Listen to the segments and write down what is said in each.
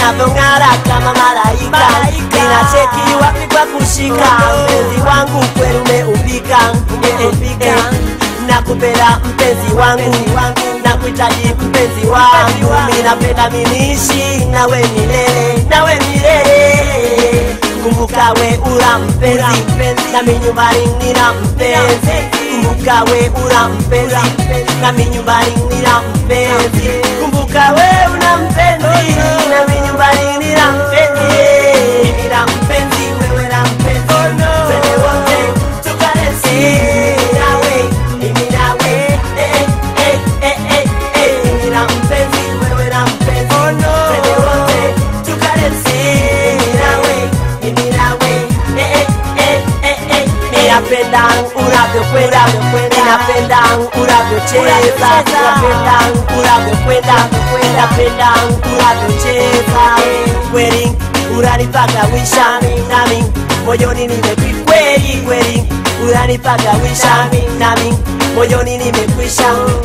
unavyong'ara kama malaika ninacheki wapi kwa kushika mpenzi wangu kweli umeumbika umeumbika nakupenda mpenzi wangu nakuhitaji mpenzi wangu mi napenda minishi nawe milele nawe milele kumbuka we ura mpenzi nami nyumbani nina mpenzi kumbuka we ura mpenzi nami nyumbani nina mpenzi kumbuka we una mpenzi nami nyumbani nina mpenzi mimi na mpenzi wewe na mpenzi twende wote tukadensi nawe mimi nawe eh, eh, eh, eh, eh. mimi na mpenzi wewe na mpenzi twende wote tukadensi nawe mimi nawe eh, eh, eh, eh, eh. ninapenda unavyokwenda ninapenda unavyocheza ninapenda unavyokwenda ninapenda unavyocheza kweli unanipaka wisha nami moyoni nimekwikweli kweli unanipaka wisha nami moyoni nimekwisha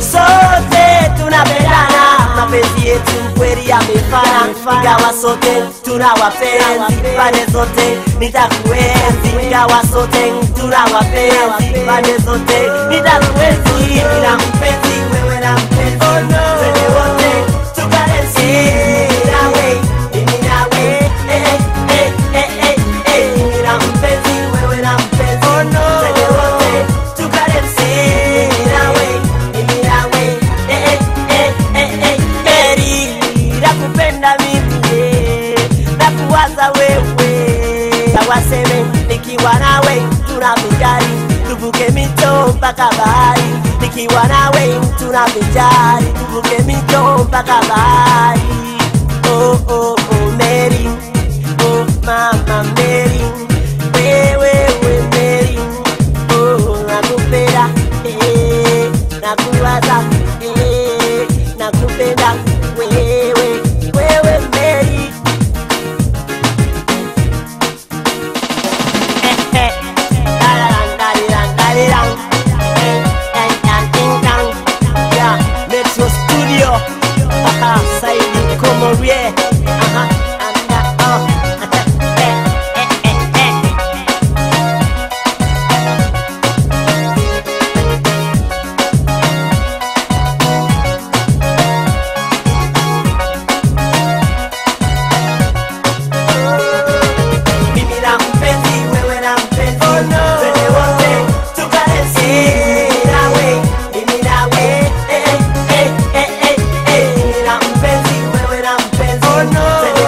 sote tunapendana mapenzi yetu kweli yamefana ingawa sote tuna wapenzi pande zote nitakuenzi ingawa sote tuna wapenzi pande zote nitakuenzi ila mpenzi wewe na mpenzi twende wote tukadensi nawe mimi nawe eh, eh, eh, eh, eh. Mimi na mpenzi wewe na mpenzi twende wote tukadensi nawe mimi nawe eh, eh, eh, eh, eh. Mary, nakupenda mimi eh, nakuwaza wewe tawaseme nikiwa nawe tunavijari tuvuke mito mpaka bahari nikiwa nawe tunavijari tuvuke mito mpaka bahari oh, oh, oh, Mary oh, mama Mary wewe we Mary oh, nakupenda eh, nakuwaza eh, nakupenda wewe wewe Mary Metro Studio Aha, Saidi Komorie Aha, anda, oh. Eh, eh, eh, eh. Mimi na mpenzi, wewe na mpenzi Twende wote tukadensi nawe Mimi nawe eh, eh, eh, eh, eh. Mimi na mpenzi, wewe na mpenzi Twende